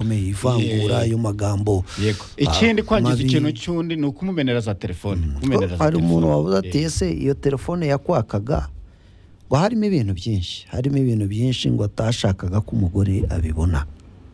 kagame ivangura ayo magambo yego ikindi kwangiza mabi. ikintu cy'undi ni ukumumenera za telefone kumumenera za hari umuntu telefone. wabuze ati Yego. ese iyo telefone yakwakaga ngo harimo ibintu byinshi harimo ibintu byinshi ngo atashakaga ko umugore abibona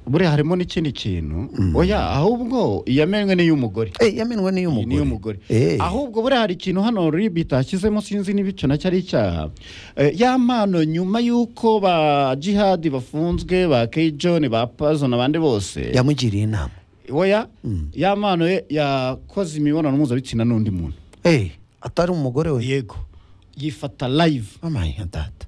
buriya harimo n'ikindi kintu oya ahubwo iyamenwe n'iy'umugore Eh, yamenwe Iyi ni n'iy'umugore iy'umugore Eh, ahubwo buriya hari ikintu hano rib itashyizemo sinzi niba icyo nacyo ari icyaha Eh, ya mpano nyuma y'uko ba jihadi bafunzwe ba keyijoni ba pazo n'abandi bose yamugiriye inama oya ya mpano ye- yakoze imibonano mpuzabitsina n'undi muntu Eh, atari umugore we yego yifata live amaye nka data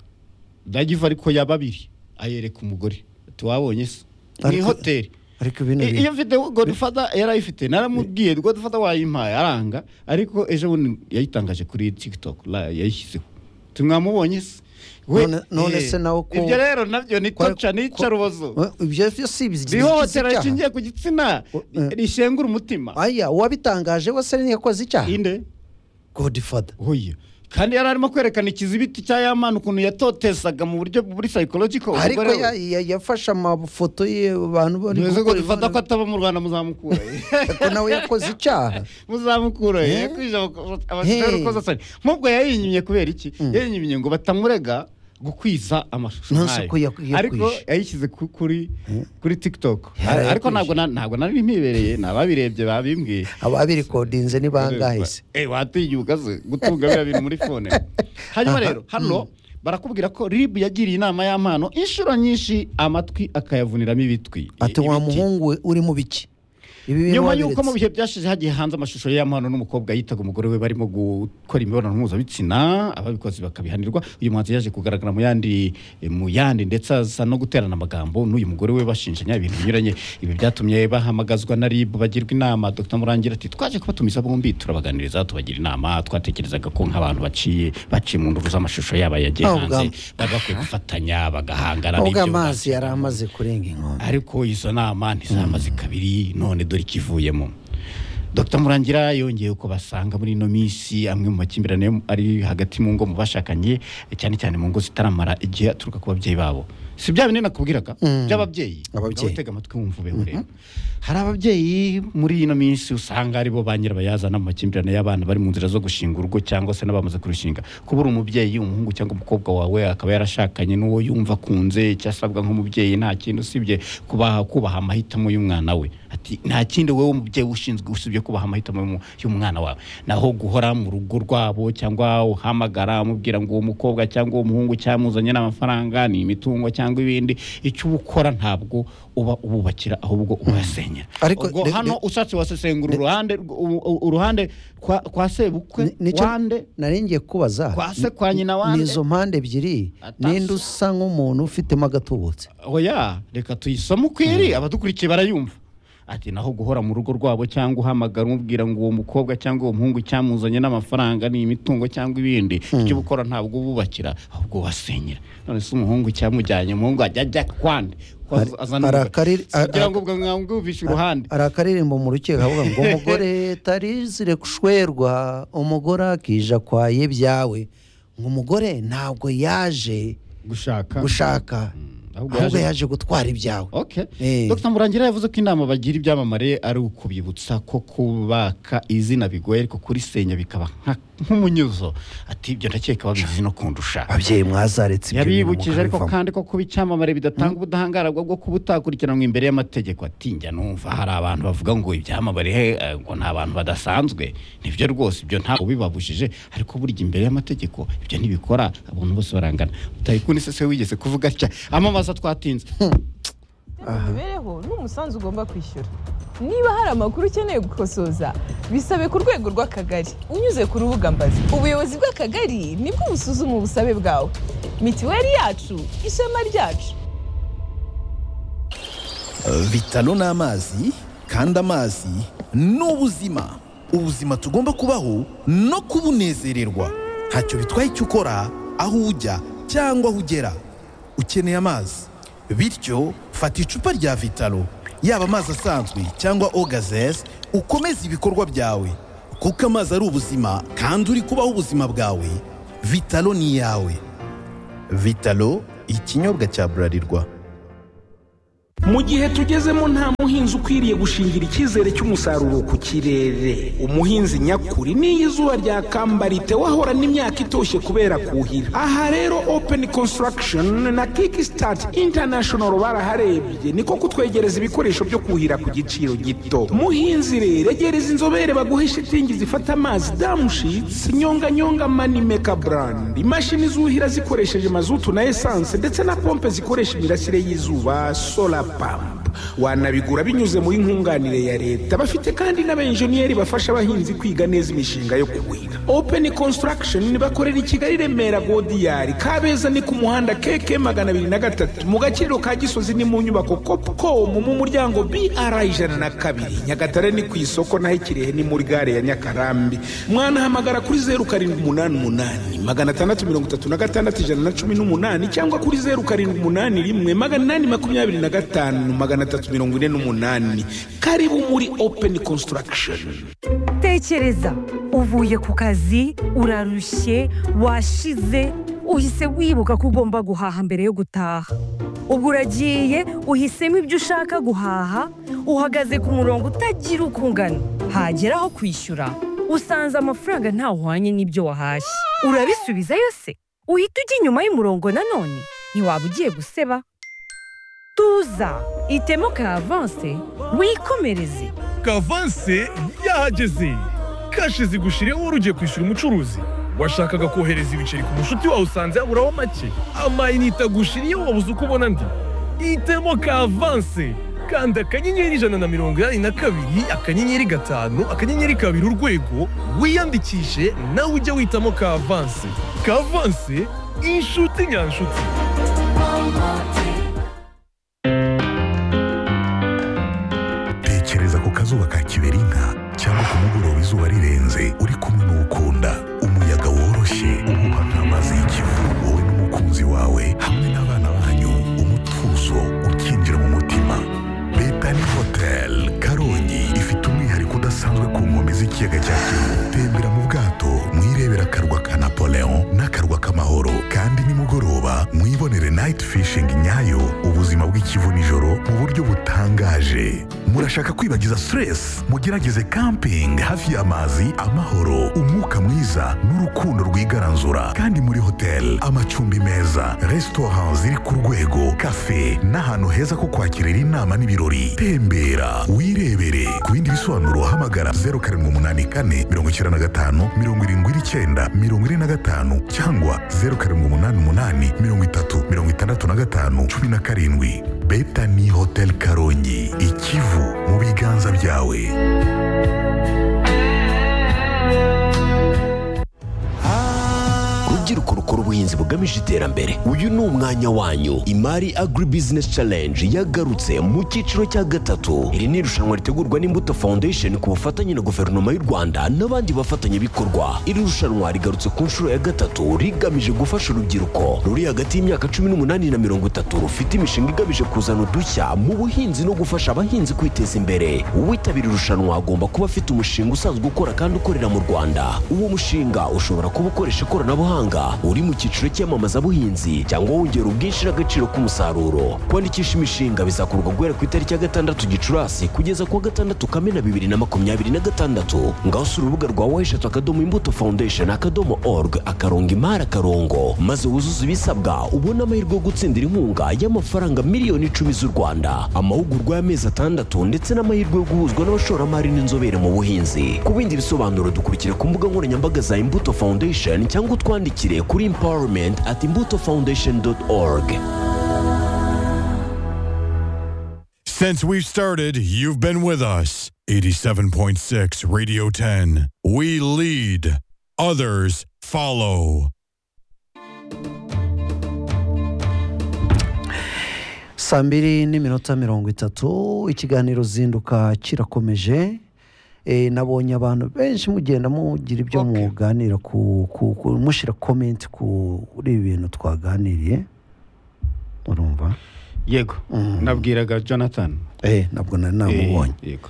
ndagiva ariko ya babiri ayereka umugore tiwabonye se ni Ariko- hoteli ariko ibintu I- biri iyo mfite godufata yarayifite naramubwiye godufata wayimpaye aranga ariko ejo bundi yayitangaje kuri tiktok la- yayishyizeho tumwamubonye se We- None- none eh, se nawe ko- ibyo rero nabyo ni Kwari- toca nica rubozo Eh, ibyo byo si ibyo- ihohotera icyaha. rishingiye ku gitsina O- eh. rishengura umutima aya uwabitangaje we se ntiyakoze icyaha inde godifada Oya. kandi yari arimo kwerekana ikizibiti cya yamana ukuntu yatotesaga mu buryo buri psychological ariko umugore we. ya- ya- yafashe amafoto ye abantu bari Ntibizi gukora godufata ko imibonano- ataba mu rwanda muzamukura ko nawe yakoze icyaha muzamukura Eh? yakwije Hey. abasore ukoze asani nk'ubwo yayinyimye kubera iki yayinyimye ngo batamurega gukwiza amashusho Nonse nk'ayo. ko yakwije. ariko yayishyize ku- kuri kuri tiktok Yarayakwije. ariko ntabwo na- ntabwo nari mpibereye ni ababirebye babimbwiye ababirikodinze ni bangahe se Eh, watinyuka se gutunga biriya bintu muri fone hanyuma rero hano barakubwira ko rib yagiriye inama y'ampano inshuro nyinshi amatwi akayavuniramo ibitwi ati wa ibiti. muhungu we uri mu biki ibi bintu nyuma y'uko wabiretse. mu bihe byashize hagiye hanze amashusho y'amahano n'umukobwa yitaga umugore we barimo gukora imibonano mpuzabitsina ababikoze bakabihanirwa uyu muhanzi yaje kugaragara mu yandi mu yandi ndetse aza no guterana amagambo n'uyu mugore we bashinjanya ibintu binyuranye ibi byatumye bahamagazwa na RIB bagirwa inama Dr Murangira ati twaje kubatumiza bombi turabaganiriza tubagira inama twatekerezaga ko nk'abantu baciye baciye mu nduru z'amashusho yaba yagiye Ntabwo hanze bwa- bari bakwiye gufatanya bagahangana ahubwo n'ibyo amazi yari amaze kurenga inkombe ariko izo nama ntizamaze kabiri none dore ikivuyemo Dr murangira yongeye ko basanga muri ino minsi amwe mu makimbirane yo mu- ari hagati mu ngo mu bashakanye cyane cyane mu ngo zitaramara igihe aturuka ku babyeyi babo si bya bindi nakubwiraga by'ababyeyi Ababyeyi. Ngaho tega amatwi wumva ubeho rero hari ababyeyi muri ino minsi usanga aribo ba nyirabayazana mu makimbirane y'abana bari mu nzira zo gushinga urugo cyangwa se n'abamaze kurushinga kuba uri umubyeyi umuhungu cyangwa umukobwa wawe akaba yarashakanye n'uwo yumva akunze icyo asabwa nk'umubyeyi nta kindi usibye kubaha kubaha amahitamo y'umwana we ati nta kindi wowe umubyeyi ushinzwe usibye kubaha amahitamo y'umu- y'umwana wawe naho guhora mu rugo rwabo cyangwa uhamagara umubwira ngo uwo mukobwa cyangwa uwo muhungu cyamuzanye n'amafaranga ni imitungo cyangwa ibindi icyo uba ukora ntabwo uba ububakira ahubwo ubasenyera Ariko ubwo de- hano de- ushatse wasesengura uruhande rw- u- u- uruhande kwa, kwa sebukwe Ni- nicyo wande nari ngiye kubaza Kwa se, kwa nyina wande. n'izo mpande ebyiri Atasa. ninde usa nk'umuntu ufitemo agatubutse oya reka tuyisome uko iri abadukurikiye barayumva ati naho guhora mu rugo rwabo cyangwa uhamagara umubwira ngo uwo mukobwa cyangwa uwo muhungu cyamuzanye n'amafaranga ni imitungo cyangwa ibindi icyo gukora ntabwo ububakira ahubwo ubasenyera none se umuhungu cyamujyanye umuhungu ajya ajya kwande ko Hari- azana hari umugabo. akariri- Si kugira a- ngo ubwo mwamwumvishe uruhande hari akaririmbo mu rukiko kavuga ngo umugore tarizire gushwerwa umugore akija kwaye byawe ngo umugore ntabwo yaje gushaka gushaka ahubwo ahubwo yaje- yaje gutwara ibyawe Okay. Eh. Dr Murangira yavuze ko inama bagira ibyamamare ari ukubibutsa ko kubaka izina bigoye ariko kurisenya bikaba nka- nk'umunyuzo ati ibyo ndakeka babizi no kundusha ababyeyi mwazaretse ibyo bintu yabibukije ariko mukabivamo. kandi ko kuba icyamamare bidatanga ubudahangarwa bwo kuba utakurikiranwa imbere y'amategeko ati njya numva hari abantu bavuga ngo ibyamamare he, eh, ngo ni abantu badasanzwe nibyo rwose ibyo ntabwo bibabujije ariko burya imbere y'amategeko ibyo ntibikora abantu bose barangana utayikuni se se wigeze kuvuga atya amamaza twatinze mu mibereho ni umusanzu ugomba kwishyura niba hari amakuru ukeneye gukosoza bisabe ku rwego rw'akagari unyuze ku rubuga mbazi ubuyobozi bw'akagari nibwo busuzuma ubusabe bwawe mitiweli yacu ishema ryacu Vitalo ni amazi kandi amazi ni ubuzima ubuzima tugomba kubaho no kubunezererwa ntacyo bitwaye icyo ukora aho ujya cyangwa aho ugera ukeneye amazi bityo fata icupa rya vitalo yaba amazi asanzwe cyangwa ogazes ukomeze ibikorwa byawe kuko amazi ari ubuzima kandi uri kubaho ubuzima bwawe vitalo ni iyawe vitalo ikinyobwa cya burarirwa mu gihe tugezemo nta muhinzi ukwiriye gushingira icyizere cy'umusaruro ku kirere umuhinzi nyakuri n'iyo izuba ryakambara wahorana imyaka itoshye kubera kuhira aha rero open construction na kickstart international baraharebye niko kutwegereza ibikoresho byo kuhira ku giciro gito muhinzi rero egereza inzobere baguhe shitingi zifata amazi damushitsi nyonganyonga manimeka brand imashini zuhira zikoresheje mazutu na esanse ndetse na pompe zikoresha imirasire y'izuba solar pampa wanabigura binyuze muri nkunganire ya leta bafite kandi n'abenjeniyeri bafasha abahinzi kwiga neza imishinga yo kuhira openi konsitaragishoni bakorera i kigali remera godiyari kabeza ni ku muhanda keke magana abiri na gatatu mu gaciro ka gisozi ni mu nyubako kopukomu mu muryango br ijana na kabiri nyagatare ni ku isoko naho ikirehe ni muri gare ya nyakarambi mwanahamagara kuri zeru karindwi umunani umunani magana atandatu mirongo itatu na gatandatu ijana na cumi n'umunani cyangwa kuri zeru karindwi umunani rimwe magana inani makumyabiri na gatanu magana atatu mirongo ine n'umunani karibu muri openi konsitaragishoni tekereza uvuye ku kazi urarushye washize uhise wibuka ko ugomba guhaha mbere yo gutaha ubwo uragiye uhisemo ibyo ushaka guhaha uhagaze ku murongo utagira uko ungana hagera aho kwishyura usanze amafaranga ntawuhwanye n'ibyo wahashye urabisubizayo se uhita ujya inyuma y'umurongo nanone ntiwaba ugiye guseba tuza itemo ka avanse wikomereze kavanse yahageze kashi zigushireho wari ugiye kwishyura umucuruzi washakaga kohereza ibiceri ku mushuti wawe usanze yaburaho make amayinite agushiriyeho wabuze uko ubona andi hitemo kavanse kanda akanyenyeri ijana na mirongo inani na kabiri akanyenyeri gatanu akanyenyeri kabiri urwego wiyandikishe nawe ujye witamo kavanse kavanse inshuti nyanshuti tekereza ku kazuba ka kiberinka cyangwa ku mugoroba izuba rirenze uri kumwe n'ukunda umuyaga woroshye umuha nk'amazi y'ikivu wowe n'umukunzi wawe hamwe n'abana banyu umutuzo ukinjira mu mutima betani hoteli karongi ifite umwihariko udasanzwe ku nkombe z'ikiyaga cya kivu tembera mu bwato mwirebera akarwa ka napoleon n'akarwa k'amahoro kandi nimugoroba mwibonere nayiti fishingi nyayo ubuzima bw'ikivu nijoro mu buryo butangaje murashaka kwibagiza stress mugerageze camping hafi y'amazi amahoro umwuka mwiza n'urukundo rwigaranzura kandi muri hoteli amacumbi meza resitora ziri ku rwego kafe n'ahantu heza ko kwakirira inama n'ibirori tembera wirebere ku bindi bisobanuro hamagara 0784 95 79 45 cyangwa 0788 30 65 17 betani hotel karongi ikivu mu biganza byawe rubyiruko rukora ubuhinzi bugamije iterambere uyu ni umwanya wanyu imari agribusiness challenge yagarutse mu cyiciro cya gatatu iri ni irushanwa ritegurwa n'imbuto foundation ku bufatanye na guverinoma y'u rwanda n'abandi bafatanyabikorwa iri rushanwa rigarutse ku nshuro ya gatatu rigamije gufasha urubyiruko ruri hagati y'imyaka cumi n'umunani na mirongo itatu rufite imishinga igamije kuzana udushya mu buhinzi no gufasha abahinzi kwiteza imbere uwitabira irushanwa agomba kuba afite umushinga usanzwe ukora kandi ukorera mu rwanda uwo mushinga ushobora kuba ukoresha ikoranabuhanga Rwanda uri mu cyiciro cy'iyamamazabuhinzi cyangwa wongera ubwinshi n'agaciro k'umusaruro kwandikisha imishinga bizakorwa guhera ku itariki ya gatandatu gicurasi kugeza ku wa gatandatu kamena bibiri na makumyabiri na gatandatu ngaho usura urubuga rwa weshatu akadomo imbuto foundation akadomo org akarongo imari akarongo maze wuzuze ibisabwa ubone amahirwe yo gutsindira inkunga y'amafaranga miliyoni icumi z'u rwanda amahugurwa y'amezi atandatu ndetse n'amahirwe yo guhuzwa n'abashoramari n'inzobere mu buhinzi ku bindi bisobanuro dukurikira ku mbuga nkoranyambaga za imbuto foundation cyangwa utwandikire kwiyandikire kuri empowerment at imbuto foundation org Since we've started, you've been with us. 87.6 Radio 10. We lead, others follow. saa mbiri n'iminota mirongo itatu ikiganiro zinduka kirakomeje Eh, nabonye abantu benshi mugenda mugira ibyo muganira ku, ku, ku mushyira komenti kuri ibi bintu twaganiriye urumva yego nabwiraga jonathan eh, nabwo nari namubonye yego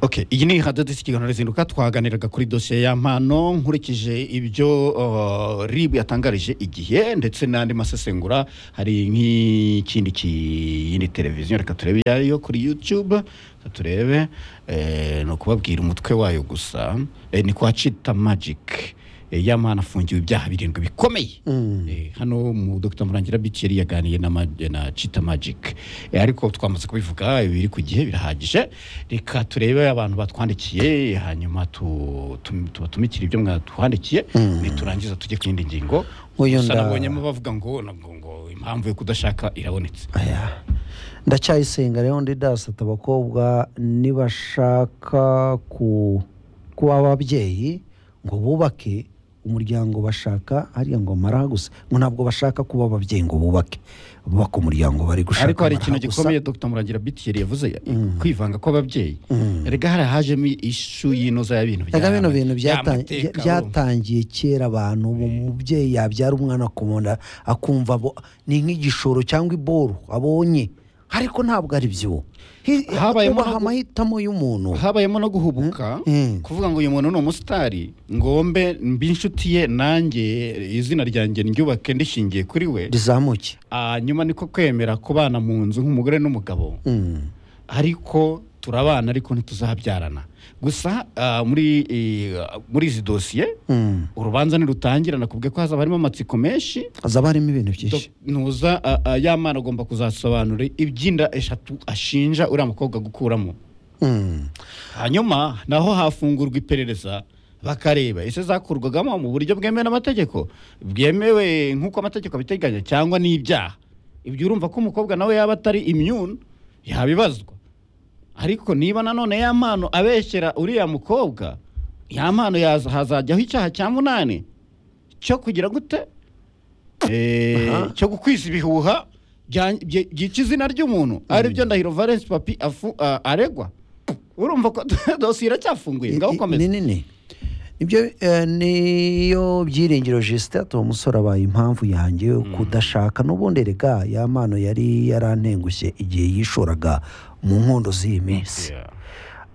Okay, iyi ni hadadisi ikiganiro rizinduka twaganiraga kuri dosiye ya mpano nkurikije ibyo uh, rib yatangarije igihe ndetse n'andi masesengura hari nk'ikindi kiyindi televiziyo reka turebe iyayo kuri youtube reka turebe eh, ni ukubabwira umutwe wayo gusa eh, ni kwa cita magic eh, ya mpano afungiwe ibyaha birindwi bikomeye Eh, hano mu dr murangira bici yari yaganiye na, ma- na cita magic Eh, ariko twamaze kubivuga biri ku gihe birahagije reka turebe abantu batwandikiye hanyuma tu- tu- tubatumikire ibyo mwatwandikiye niturangiza tujye ku yindi ngingo Uyu gusa nda- nabonyemo bavuga ngo ngo ngo impamvu yo kudashaka irabonetse ndacyayisenga rero ndi dasata abakobwa nibashaka ku kuba ababyeyi ngo bubake umuryango bashaka hariya ngo mara gusa ngo ntabwo bashaka kuba ababyeyi ngo bubake bubaka umuryango bari gushaka ariko hari ikintu amara gusa. gikomeye dr murangira bitiyeri yavuze kwivanga kw'ababyeyi rega harahajemo ishu y'inoza y'ibintu Erega bino bintu ya byatan- mateka, byatangiye kera abantu ubu umubyeyi yabyara umwana akumunda akumva abo- ni nk'igishoro cyangwa iboru abonye ariko ntabwo ari byo Hi- Habayemo hubaha no gu- amahitamo y'umuntu habayemo no guhubuka Mm. kuvuga ngo uyu muntu ni umusitari ngombe mbe inshuti ye nanjye izina ryanjye ryubake ndishingiye kuri we rizamuke Ah, nyuma niko kwemera kubana mu nzu nk'umugore n'umugabo Mm. ariko turabana ariko ntituzabyarana gusa ah, muri eh, muri izi dosiye Mm. urubanza nirutangira nakubwiye ko hazaba harimo amatsiko menshi hazaba harimo ibintu byinshi Dok- ntuza ah, ah, ya mana agomba kuzasobanura iby'inda eshatu ashinja uriya mukobwa gukuramo Mm. hanyuma naho hafungurwa iperereza bakareba ese zakurwagamo mu buryo bwemewe n'amategeko bwemewe nk'uko amategeko abiteganya cyangwa n'ibyaha ibyo urumva ko umukobwa nawe yaba atari imyuni yabibazwa ariko niba nanone ya mpano abeshyera uriya mukobwa ya mpano yaza- hazajyaho icyaha cya munani cyo kugira gute Eh, cyo gukwiza ibihuha bya- bye- byica izina ry'umuntu ari byo ndahiro valence papi afu- a- aregwa urumva ko dosiye iracyafunguye ngaho ni ukomeze nini nibyo eh, niyo byiringiro jisite uwo musore abaye impamvu yanjye yo kudashaka n'ubundi rega ya mpano yari yarantengushye igihe yishoraga mu nkondo z'iyi minsi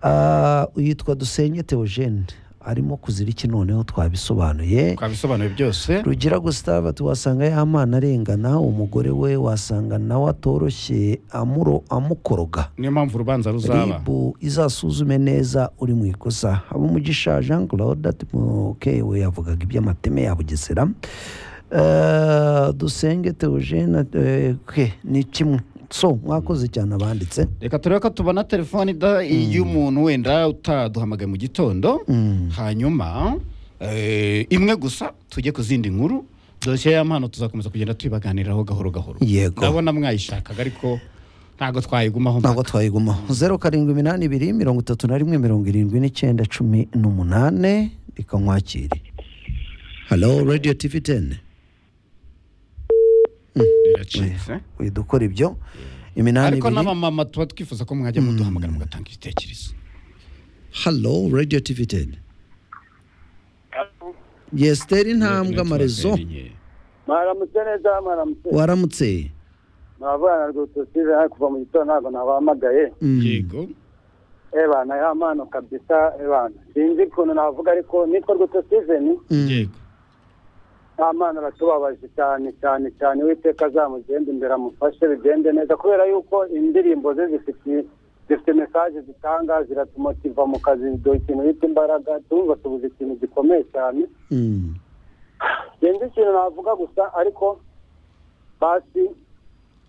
Ah, yitwa dusenye teogene arimo kuzira iki noneho twabisobanuye twabisobanuye byose rugira gusitaba wasanga ya mpano arengana umugore we wasanga nawe atoroshye amuro amukoroga niyo mpamvu urubanza ruzaba ribu izasuzume neza uri mu ikosa umugisha jean claude atimuke we yavugaga iby'amateme ya bugesera Eh, dusenge teogene eh, ke ni kimwe so mwakoze cyane abanditse reka turebe ko tubona telefone ida- y'umuntu wenda utaduhamagaye mu gitondo hanyuma eh, imwe gusa tujye ku zindi nkuru dosiye ya mpano tuzakomeza kugenda tuyibaganiraho gahoro gahoro Yego. ndabona mwayishakaga ariko ntabwo twayigumaho ntabwo twayigumaho zeru karindwi iminani ibiri mirongo itatu na rimwe mirongo irindwi n'icyenda cumi n'umunane reka nkwakire halo radiyo tivi teni biracitse dukora ibyo iminani ariko ibiri n'abamama tuba twifuza ko mwajya muduhamagara mugatanga ibitekerezo halo radiyo tivi teni yesiteri ntambwe amarezo mwaramutse neza mwaramutse waramutse mwavugana rwose sive kuva mu gitondo ntabwo nabahamagaye Mm. yego ebana ya mano kabisa ebana sinzi ukuntu navuga ariko nitwa rwose siveni Mm. yego nta mwana aratubabaje cyane cyane cyane uwiteka azamugenda imbere amufashe bigende neza kubera yuko indirimbo ze zifite zifite mesaje zitanga ziratumotiva mu kazi ziduha ikintu bita imbaraga tumva tubuze ikintu gikomeye cyane Mm. sinzi ikintu navuga gusa ariko basi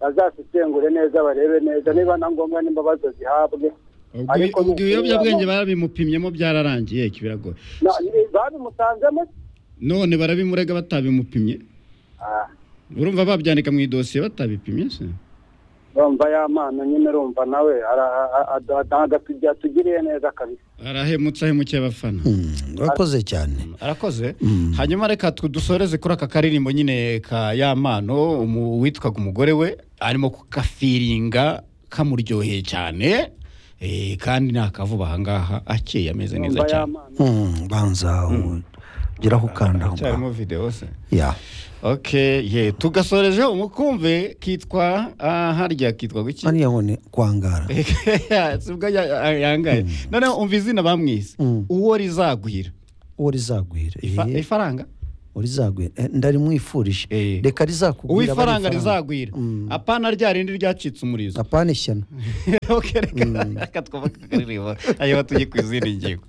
bazasesengure neza barebe neza niba na ngombwa n'imbabazo zihabwe ubwo Ariko ubwo ibiyobyabwenge nukubiyemo- barabimupimyemo byararangiye kibiragoye Na- ni- babimutanzemo none barabimurega batabimupimye Ah, urumva babyandika mu idosiye batabipimye se urumva ya mano nyine urumva nawe ara- a- a- a- ntabwo atugi- atugiriye neza kabisa arahemutse ahemukiye abafana Mm. urakoze cyane arakoze hanyuma reka tu- dusoreze kuri aka karirimbo nyine ka ya mano umu- uwitwaga umugore we arimo kukafiringa kamuryoheye cyane eh, kandi nta kavuba ahangaha akeye ameze neza urumva ya cyane mano Mm, banza ugeraho ukanda aho cyarimo videwo se ya okay ye tugasoreje umukumve kitwa ah, harya kitwa guki hariya ngo ni kwangara sibwo yangaye noneho umva izina bamwise uwo rizagwira uwo rizagwira Ifa- eh, ifaranga uwo rizagwira Eh, ndarimwifurije Eh. reka rizakugwira uwo bari ifaranga rizagwira apana rya rindi ryacitse umurizo apana ishyano okay reka reka twubake akaririmbo hanyuma tujye ku izindi ngingo